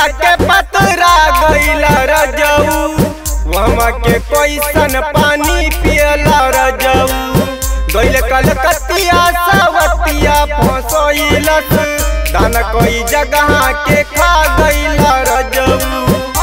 जाके पतरा गईला रजऊ वहाँ के कैसन पानी पियला रजऊ गईल कलकतिया सवतिया फसैलस दान कोई जगह के खा गईला रजऊ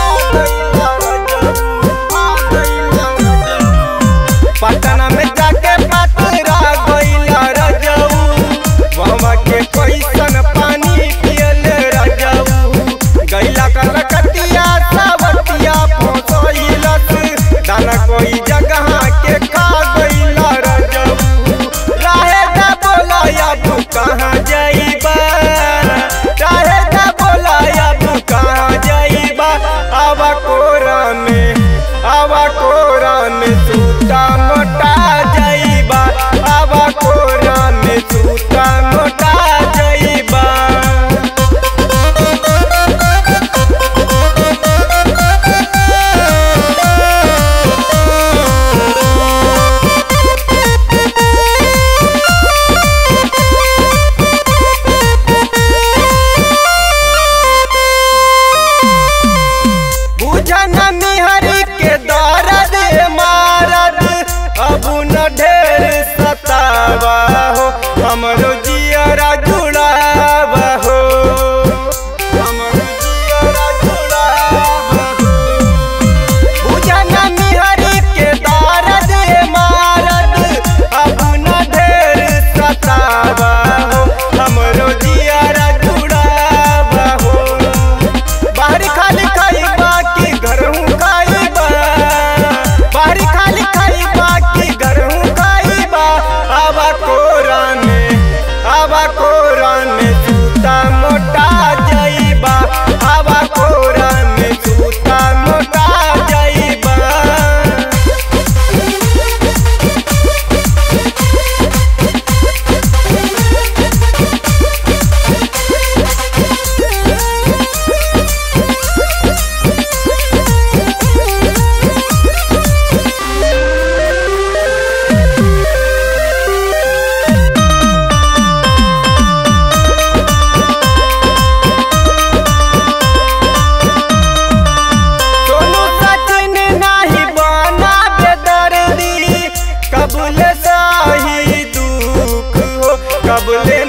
पटना में जाके पतरा गईला रजऊ वहाँ के कैसन पानी पियल रजऊ गईला कलकतिया सवतिया फसैलस दाना कोई जगह के खा गईला रजऊ राहे दा बोला अब कहाँ जाइबा राहे दा बोला अब कहाँ जाइबा आवा कोरा में आवा कोरा में सूता मोटा जाइबा आवा कोरा में सूता मोटा जाइबा बुझन मिहरी के दर्द मारद अब न ढेर सतावा हो हमरो जियरा जुड़ावा हो हमरो जियरा जुड़ावा हो बुझन मिहरी के दर्द मारद अब न ढेर सतावा हो हमरो जियरा जुड़ावा हो बाहरी खाली खाई बाकी घर हूँ खाई बा बाहरी खाली खाई बाकी घर हूँ खाई बा आवा कोरा में आवा कोरा में जूता मोटा जाइबा आवा कोरा में जूता मोटा जाइबा सोनू सचिन नाही बना बेदर्दी कबूल साही दुख हो कबूल